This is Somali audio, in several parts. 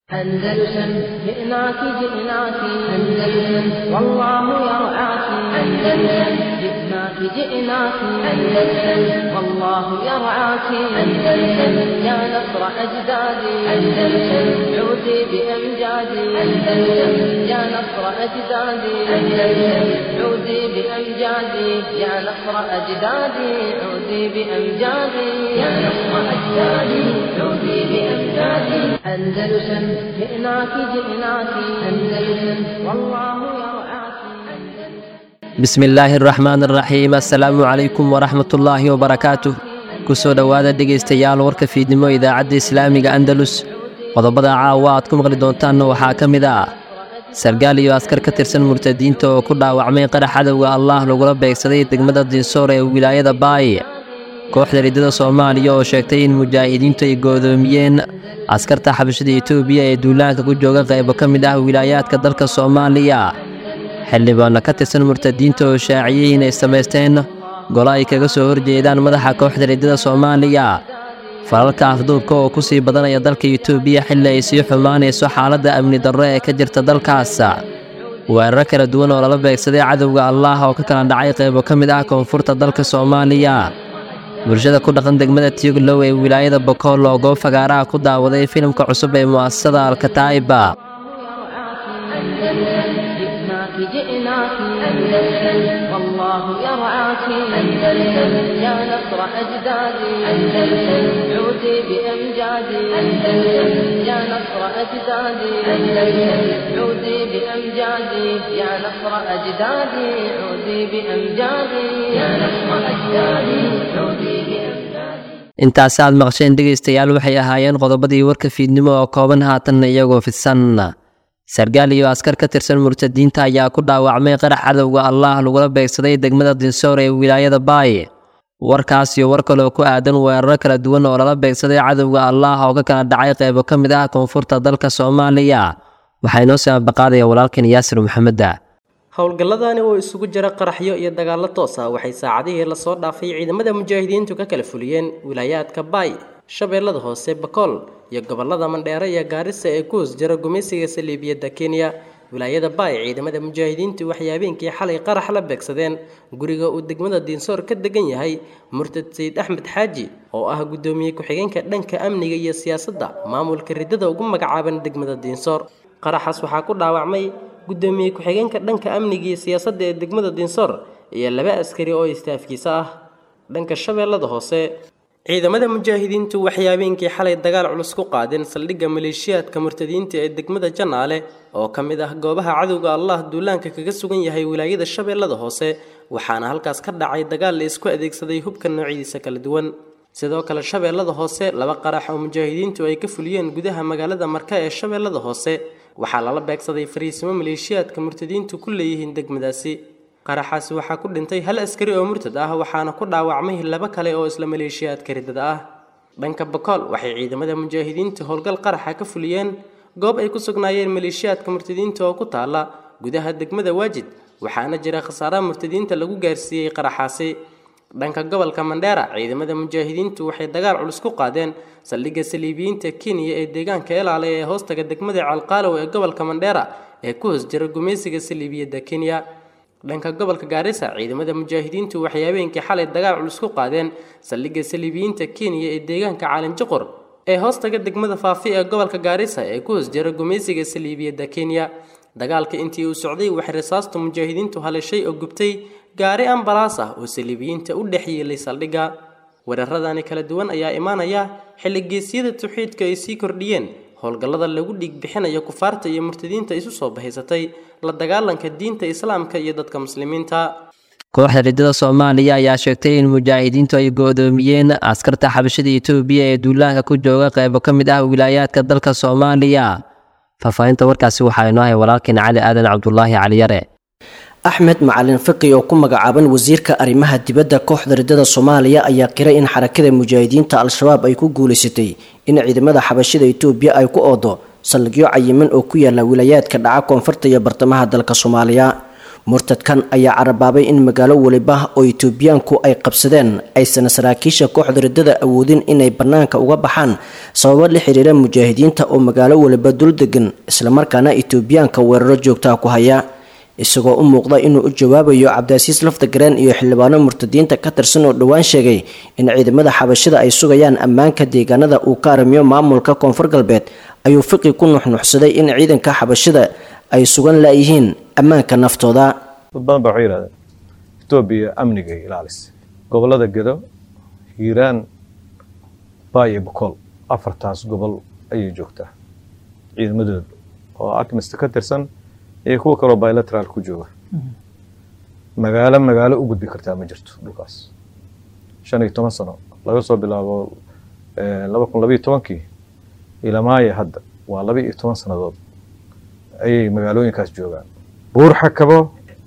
أندلسن جئناك جئناك أندلسن والله يرعاك أندلسن جئناك جئناك أندلسن والله يرعاك أندلسن يا نصر أجدادي أندلسن عودي بأمجادي أندلسن يا نصر أجدادي أندلسن عودي بأمجادي يا نصر أجدادي عودي بأمجادي يا نصر أجدادي عودي بأمجادي أندلسن جئناك جئناك أندلسن والله يرعاك bismillaahi araxmaan araxiim assalaamu calaykum waraxmatullaahi wabarakaatuh kusoo dhowaada dhegaystayaal warka fiidnimo idaacadda islaamiga andalus qodobada caawa aad ku maqli doontaanna waxaa ka mid ah sargaal iyo askar ka tirsan murtadiinta oo ku dhaawacmay qarax cadowga allaah lagula beegsaday degmada dinsoor ee wilaayada baay kooxda riddada soomaaliya oo sheegtay in mujaahidiintu ay goodoomiyeen askarta xabashada etoobiya ee duulaanka ku jooga qaybo ka mid ah wilaayaadka dalka soomaaliya xildhibaanno ka tirsan murtadiinta oo shaaciyey inay samaysteen golo ay kaga soo horjeedaan madaxa kooxda riddada soomaaliya falalka afduubka oo ku sii badanaya dalka etoobiya xilli ay sii xumaanayso xaaladda amni darro ee ka jirta dalkaas weeraro kala duwan oo lala beegsaday cadowga allaah oo ka kala dhacay qaybo ka mid ah koonfurta dalka soomaaliya bulshada ku dhaqan degmada tioglow ee wilaayada bokool oo goob fagaaraha ku daawaday filimka cusub ee mu'asasada alkataa'iba جئناك جئناك أندلسن والله يرعاك أندلسن يا نصر أجدادي أندلسن عودي بأمجادي أندلسن يا نصر أجدادي أندلسن عودي بأمجادي يا نصر أجدادي عودي بأمجادي يا نصر أجدادي عودي بأمجادي intaasi aad maqsheen dhegaystayaal waxay ahaayeen qodobadii warka fiidnimo oo kooban haatanna iyagoo fidsan sargaal iyo askar ka tirsan murtadiinta ayaa ku dhaawacmay qarax cadowga allaah lagula beegsaday degmada dinsoor ee wilaayada baay warkaas iyo war kaloo ku aadan weeraro kala duwan oo lala beegsaday cadowga allaah oo ka kala dhacay qaybo ka mid ah koonfurta dalka soomaaliya waxaa inoo soo ambaqaadaya walaalkan yaasir maxameda howlgalladani oo isugu jira qaraxyo iyo dagaallo toos ah waxay saacadihii lasoo dhaafay ciidamada mujaahidiintu ka kala fuliyeen wilaayaadka baay shabeellada hoose bakool iyo gobollada mandheere iyo gaarisa ee ku hoos jira gumaysiga saliibiyadda kenya wilaayada baay ciidamada mujaahidiintu waxay habeenkii xalay qarax la beegsadeen guriga uu degmada diinsoor ka degan yahay murtad sayid axmed xaaji oo ah guddoomiye ku-xigeenka dhanka amniga iyo siyaasadda maamulka riddada ugu magacaaban degmada diinsoor qaraxaas waxaa ku dhaawacmay guddoomiye ku-xigeenka dhanka amniga iyo siyaasadda ee degmada diinsoor iyo laba askari oo istaafkiisa ah dhanka shabeellada hoose ciidamada mujaahidiintu waxay habeenkii xalay dagaal culus ku qaadeen saldhigga maleeshiyaadka murtadiinta ee degmada janaale oo ka mid ah goobaha cadowga allah duulaanka kaga sugan yahay wilaayada shabeellada hoose waxaana halkaas ka dhacay dagaal la isku adeegsaday hubka noocyadiisa kala duwan sidoo kale shabeellada hoose laba qarax oo mujaahidiintu ay ka fuliyeen gudaha magaalada marka ee shabeellada hoose waxaa lala beegsaday fariisimo maleeshiyaadka murtadiintu ku leeyihiin degmadaasi qaraxaasi waxaa ku dhintay hal askari oo murtad ah waxaana ku dhaawacmay laba kale oo isla maleeshiyaadka riddada ah dhanka bakool waxay ciidamada mujaahidiinta howlgal qaraxa ka fuliyeen goob ay ku sugnaayeen maleeshiyaadka murtadiinta oo ku taala gudaha degmada waajid waxaana jira khasaaraha murtadiinta lagu gaarsiiyey qaraxaasi dhanka gobolka mandheera ciidamada mujaahidiintu waxay dagaal culus ku qaadeen saldhigga saliibiyiinta kenya ee deegaanka elaale ee hoostaga degmada calqaalow ee gobolka mandheera ee ku hoos jira gumaysiga saliibiyadda kenya dhanka gobolka gaarisa ciidamada mujaahidiintu waxay habeenkii xalay dagaal culus ku qaadeen saldhigga saliibiyiinta kenya ee deegaanka caalinjiqor ee hoostaga degmada faafi ee gobolka gaarisa ee ku hoos jira gumaysiga saliibiyadda kenya dagaalka intii uu socday waxay rasaastu mujaahidiintu halishay oo gubtay gaari ambalaas ah oo saliibiyiinta u dhex yeelay saldhigga weeraradani kala duwan ayaa imaanaya xilli geesyada tawxiidka ay sii kordhiyeen howlgallada lagu dhiig bixinayo kufaarta iyo murtadiinta isu soo bahaysatay la dagaalanka diinta islaamka iyo dadka muslimiinta kooxda riddada soomaaliya ayaa sheegtay in mujaahidiintu ay goodoomiyeen askarta xabashada etoobiya ee duulaanka ku jooga qaybo ka mid ah wilaayaadka dalka soomaaliya faahfaahinta warkaasi waxaa inoo hay walaalkeen cali aadan cabdulaahi caliyare axmed macalin fiqi oo ku magacaaban wasiirka arrimaha dibadda kooxda riddada soomaaliya ayaa qiray in xarakada mujaahidiinta al-shabaab ay ku guulaysatay in ciidamada xabashada etoobiya ay ku oodo saldhigyo cayiman oo ku yaala wilaayaadka dhaca koonfurta iyo bartamaha dalka soomaaliya murtadkan ayaa carabaabay in magaalo weliba oo itoobiyaanku ay qabsadeen aysan saraakiisha kooxda riddada awoodin inay bannaanka uga baxaan sababo la xiriira mujaahidiinta oo magaalo weliba dul degan islamarkaana itoobiyaanka weeraro joogtaha ku haya isagoo u muuqda inuu u jawaabayo cabdiasiis laftagareen iyo xildhibaano murtadiinta ka tirsan oo dhowaan sheegay in ciidamada xabashida ay sugayaan ammaanka deegaanada uu ka arimiyo maamulka koonfur galbeed ayuu fiqi ku nuxnuxsaday in ciidanka xabashida ay sugan laayihiin ammaanka naftooda dad badan baa waxay yidhahdeen etoobiya amnigay ilaalisa gobollada gedo hiiraan baa iyo bokool afartaas gobol ayay joogtaa ciidamadooda oo akmista ka tirsan iyo kuwa kaloo bilateral ku jooga magaalo magaalo u gudbi kartaa ma jirto dhulkaas shan iyo toban sano laga soo bilaabo laba kun labayo tobankii ilamaaya hadda waa laba iyo toban sannadood ayay magaalooyinkaas joogaan buur xakabo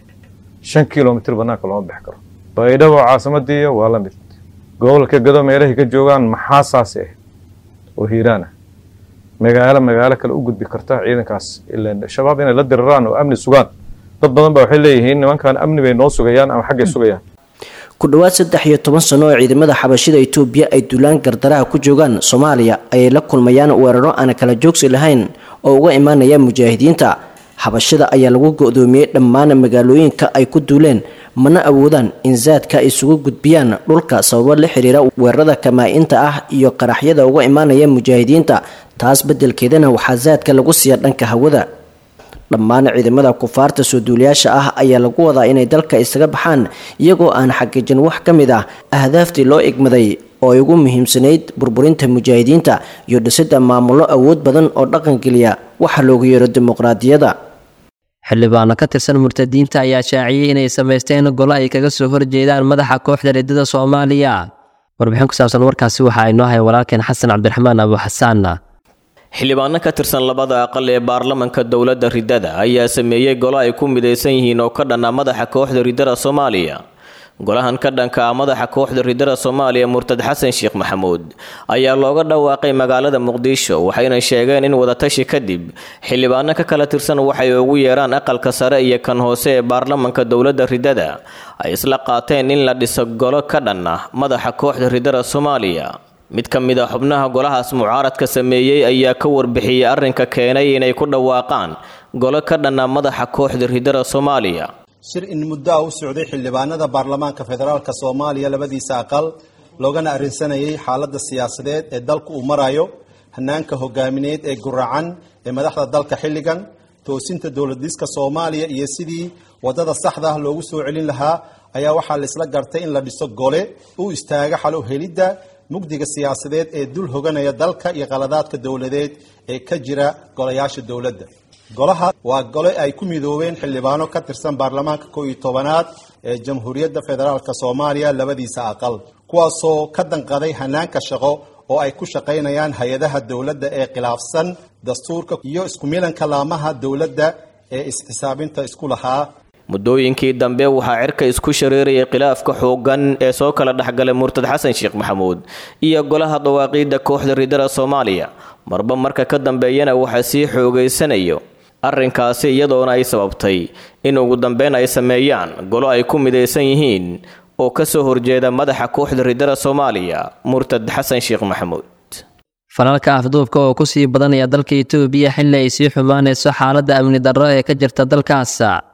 shan kilomitr banaanka looma bixi karo baydhabo caasimadiiyo waa la mid gobolka gado meelahay ka joogaan maxaa saasi ah oo hiiraan ah magaalo magaalo kale u gudbi karta ciidankaas ilan shabaab inay la diriraan oo amni sugaan dad badan ba waxay leeyihiin nimankan amni bay noo sugayaan ama xaggay sugayaan ku dhowaad saddex iyo toban sano oo ciidamada xabashida itoobiya ay duulaan gardaraha ku joogaan soomaaliya ayay la kulmayaan weeraro aan kala joogsi lahayn oo uga imaanaya mujaahidiinta xabashida ayaa lagu go-doomiyey dhammaan magaalooyinka ay ku duuleen mana awoodaan in zaadka ay isugu gudbiyaan dhulka sababo la xiriira weerarada kamaa-inta ah iyo qaraxyada uga imaanaya mujaahidiinta taas beddelkeedana waxaa zaadka lagu siiya dhanka hawada dhammaan ciidamada kufaarta soo duuliyaasha ah ayaa lagu wadaa inay dalka isaga baxaan iyagoo aan xaqiijin wax ka mid ah ahdaaftii loo igmaday oo ay ugu muhiimsanayd burburinta mujaahidiinta iyo dhisidda maamullo awood badan oo dhaqangeliya waxa loogu yeero dimuqraadiyadda xildhibaano ka tirsan murtadiinta ayaa shaaciyey inay samaysteen golo ay kaga soo horjeedaan madaxa kooxda riddada soomaaliya warbixin ku saabsan warkaasi waxa ay noo haya walaalkeen xasan cabdiraxmaan abu xasaanna xildhibaano ka tirsan labada aqal ee baarlamanka dowladda riddada ayaa sameeyey golo ay ku midaysan yihiin oo ka dhanna madaxa kooxda riddada soomaaliya golahan ka dhanka ah madaxa kooxda riddada soomaaliya murtad xasan sheekh maxamuud ayaa looga dhawaaqay magaalada muqdisho waxayna sheegeen in wadatashi kadib xildhibaano ka kala tirsan waxay ugu yeeraan aqalka sare iyo kan hoose ee baarlamanka dowladda riddada ay isla qaateen in la dhiso golo ka dhan ah madaxa kooxda riddada soomaaliya mid ka mid a xubnaha golahaas mucaaradka sameeyey ayaa ka warbixiyey arrinka keenay inay ku dhawaaqaan golo ka dhanna madaxa kooxda riddada soomaaliya shir in muddo ah u socday xildhibaanada baarlamaanka federaalk soomaaliya labadiisa aqal loogana arrinsanayay xaaladda siyaasadeed ee dalku uu marayo hanaanka hogaamineed ee guracan ee madaxda dalka xilligan toosinta dowladiska soomaaliya iyo sidii wadada saxda ah loogu soo celin lahaa ayaa waxaa laisla gartay in la dhiso gole u istaaga xalo helidda mugdiga siyaasadeed ee dul hoganaya dalka iyo qaladaadka dowladeed ee ka jira golayaasha dowladda golaha waa gole ay ku midoobeen xildhibaano ka tirsan baarlamaanka koo iyo tobanaad ee jamhuuriyadda federaalk soomaaliya labadiisa aqal kuwaasoo ka danqaday hanaanka shaqo oo ay ku shaqaynayaan hay-adaha dowladda ee khilaafsan dastuurka iyo isku milanka laamaha dowladda ee is-xisaabinta isku lahaa muddooyinkii dambe waxaa cirka isku shareerayay khilaafka xooggan ee soo kala dhexgalay murtad xasan sheekh maxamuud iyo golaha dawaaqiidda kooxda riddada soomaaliya marba marka ka dambeeyana waxaa sii xoogaysanayo arrinkaasi iyadoona ay sababtay in ugu dambeyn ay sameeyaan golo ay ku midaysan yihiin oo ka soo horjeeda madaxa kooxda riddada soomaaliya murtad xasan sheekh maxamuud falalka afduubka oo kusii badanaya dalka itoobiya xilli ay sii xumaanayso xaaladda amni darro ee ka jirta dalkaas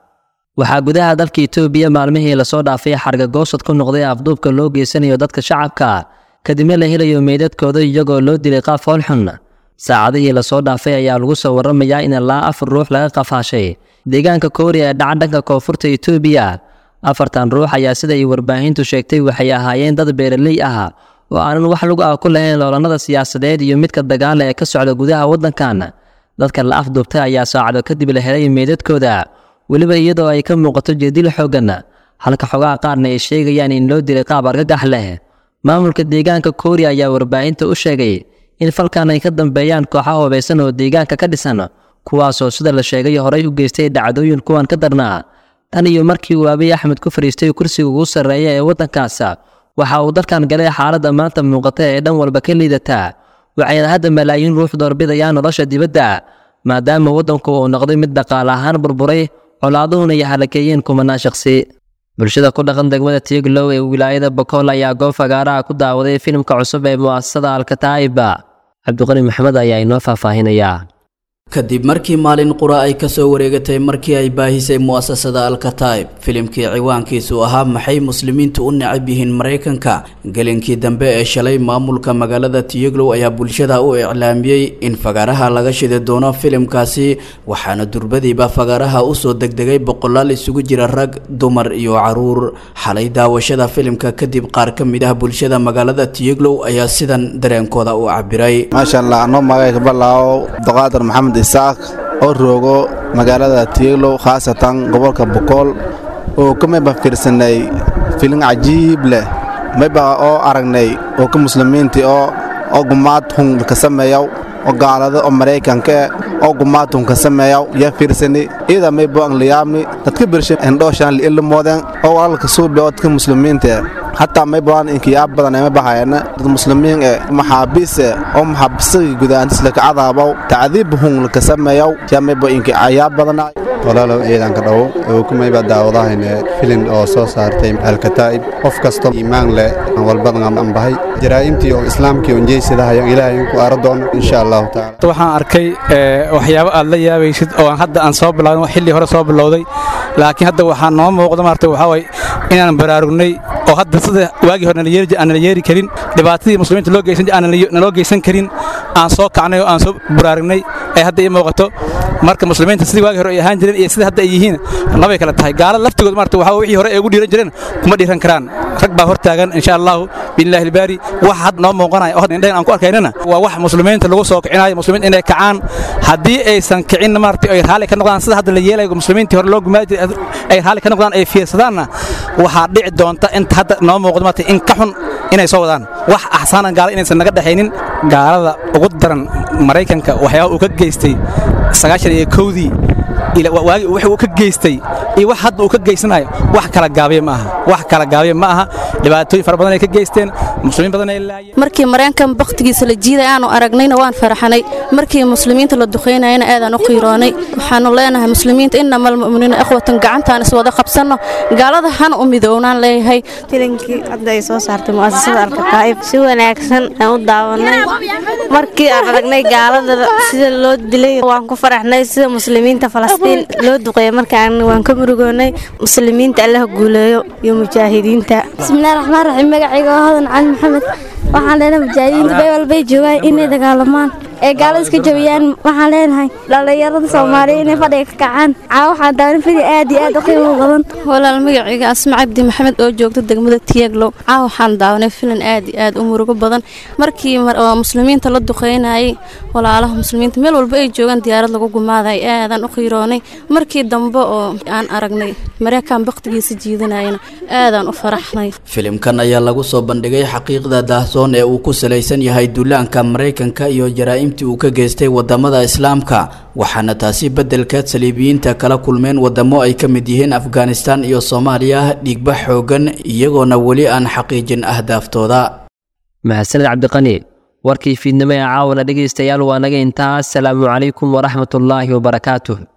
waxaa gudaha dalka itoobiya maalmihii lasoo dhaafay xargagoosad ku noqday afduubka loo geysanayo dadka shacabka kadibna la helayo meydadkooda iyagoo loo dilay qaaf hoolxun saacadihii lasoo dhaafay ayaa lagu soo waramayaa in ilaa afar ruux laga qafaashay deegaanka kooriya ee dhaca dhanka koonfurta itoobiya afartan ruux ayaa sida ay warbaahintu sheegtay waxay ahaayeen dad beeraley ah oo aanan wax lug ah ku lahayn loolanada siyaasadeed iyo midka dagaala ee ka socda gudaha waddankan dadka la afduubtay ayaa saacado kadib la helay meydadkooda weliba iyadoo ay ka muuqato jeedil xooggan halka xogaha qaarna ay sheegayaan in loo dilay qaab argagax leh maamulka deegaanka kooriya ayaa warbaahinta u sheegay in falkan ay ka dambeeyaan kooxaha hubaysan oo deegaanka ka dhisan kuwaasoo sida la sheegay horay u geystay dhacdooyin kuwan ka darnaa tan iyo markii uu abiy axmed ku fadhiistay kursiga ugu sarreeya ee waddankaas waxa uu dalkan galay xaaladda maanta muuqata ee dhan walba ka liidataa waxayna hadda malaayiin ruux doorbidayaan nolosha dibadda maadaama waddanku uu noqday mid dhaqaale ahaan burburay colaaduhuna ay halakeeyeen kumanaan shaqsi bulshada ku dhaqan degmada tiiglow ee wilaayada bakool ayaa goob fagaaraha ku daawaday filimka cusub ee mu'asasada alkataa'iba cabdiqani maxamed ayaa inoo faahfaahinayaa kadib markii maalin qura ay kasoo wareegatay markii ay baahisay mu'asasada alkataib filimkii ciwaankiisu ahaa maxay muslimiintu u necab yihiin maraykanka gelinkii dambe ee shalay maamulka magaalada tiyaglow ayaa bulshada u iclaamiyey in fagaaraha laga shidi doono filimkaasi waxaana durbadiiba fagaaraha usoo degdegay boqolaal isugu jira rag dumar iyo caruur xalay daawashada filimka kadib qaar ka mid ah bulshada magaalada tiyaglow ayaa sidan dareenkooda u cabiray maasha allah anoo magayga balaawo doqaadar maxamed isaaq oo roogo magaalada tiiglow khaasatan gobolka bokool oo ka mayba fiirsanay filin cajiib leh mayba oo aragnay oo ka muslimiintii oo oo gumaad hun ka sameeyaw oo gaalada oo maraykanka oo gumaad hun ka sameeyaw yaa fiirsani iyada maybo angliyaami dadka birsha endhooshaan liilimoodeen oo walaalka suubi oo dadka muslimiinta hataa may badan inkiyaa badan ma bahayana dad muslimiin ee maxaabiis ee oo maxaabisagii gudaantis laka cadaabow tacdiib hun laka sameeyow yaa mayba inki ayaa badana walaalow ciidanka dhowo oo kumayba daawadahayne filin oo soo saartay alkataa'ib qof kastoo iimaan leh aan walbadan aan bahay jaraa'imtii oo islaamkii on jeysadahayo ilaahay inku ara doono insha allahu tacaala waxaan arkay waxyaabo aad la yaabaysid oo aan hadda aan soo bilaawin xilli hore soo bilowday laakiin hadda waxaa noo muuqda maarta waxaa waye inaan baraarugnay oo hadda sida waagii hore aan nala yeeri karin dhibaatadii muslimiinta loo geysan aan naloo geysan karin aan soo kacnay oo aan soo baraarugnay ay hadda ii muuqato marka muslimiinta sidii waagii hore ay ahaan jireen iyo sida hadda ay yihiin labay kala tahay gaala laftigood maarta waxaa wixii hore ay ugu dhiiran jireen kuma dhiiran karaan rag baa hor taagan insha allahu biillahi albaari wax had noo muuqanaya oo hadda indhayn aan ku arkaynana waa wax muslimiinta lagu soo kicinayo muslimiinta inay kacaan haddii aysan kicin maarta ay raalli ka noqdaan sida hadda la yeelayo muslimiintii hore loo gumaadi jiray ay raalli ka noqdaan ay fiirsadaanna waxaa dhici doonta inta hadda noo muuqdo maarta in ka xun inay soo wadaan wax axsaanan gaala inaysan naga dhexaynin gaalada ugu daran maraykanka waxyaaba uu ka geystay sagaashan iyo kowdii waagi wix uu ka geystay iyo wax hadda uu ka geysanayo wax kala gaabiya ma aha wax kala gaabiya ma aha dhibaatooyin fara badan ay ka geysteen muslimiin badan ay laayeen markii mareenkan bakhtigiisa la jiiday aanu aragnayna waan faraxanay markii muslimiinta la duqaynayana aadaan u qiiroonay waxaanu leenahay muslimiinta inama almu'miniina ikhwatan gacantaan iswada qabsanno gaalada hana u midownaan leeyahay filinkii hadda ay soo saartay mu'asasada alkataa'ib si wanaagsan aan u daawanay markii aan aragnay gaalada sida loo dilay waan ku faraxnay sida muslimiinta falastiin loo duqeeya markaan waan ka murugoonay muslimiinta allaha guuleeyo iyo mujaahidiinta bismillahi raxmaan raxiim magacayga oo hodan cali maxamed waxaan leenahay mujaahidiinta bay walbay joogaan inay dagaalamaan ee gaalada iska jabiyaan waxaan leenahay dhallinyarada soomaaliya inay fadhiga ka kacaan caa waxaan daawan fidi aad iyo aad u qiimo badan walaal magacayga asma cabdi maxamed oo joogta degmada tiyaglow caa waxaan daawanay filan aad iyo aad u murugo badan markii muslimiinta la duqeynayay walaalaha muslimiinta meel walba ay joogaan diyaarad lagu gumaaday aadaan u qiiroonay markii dambe oo aan aragnay mareykan bakhtigiisa jiidanayana aadaan u faraxnay filimkan ayaa lagu soo bandhigay xaqiiqda daahsoon ee uu ku salaysan yahay duulaanka maraykanka iyo jaraa'imtii uu ka geystay wadamada islaamka waxaana taasi beddelkeed saliibiyiinta kala kulmeen wadamo ay ka mid yihiin afghanistan iyo soomaaliya dhiigba xoogan iyagoona weli aan xaqiijin ahdaaftooda mahadsaned cabdiqani warkii fiidnimo ee caawana dhegaystayaal waa naga intaas salaamu calaykum waraxmatullaahi wabarakaatuh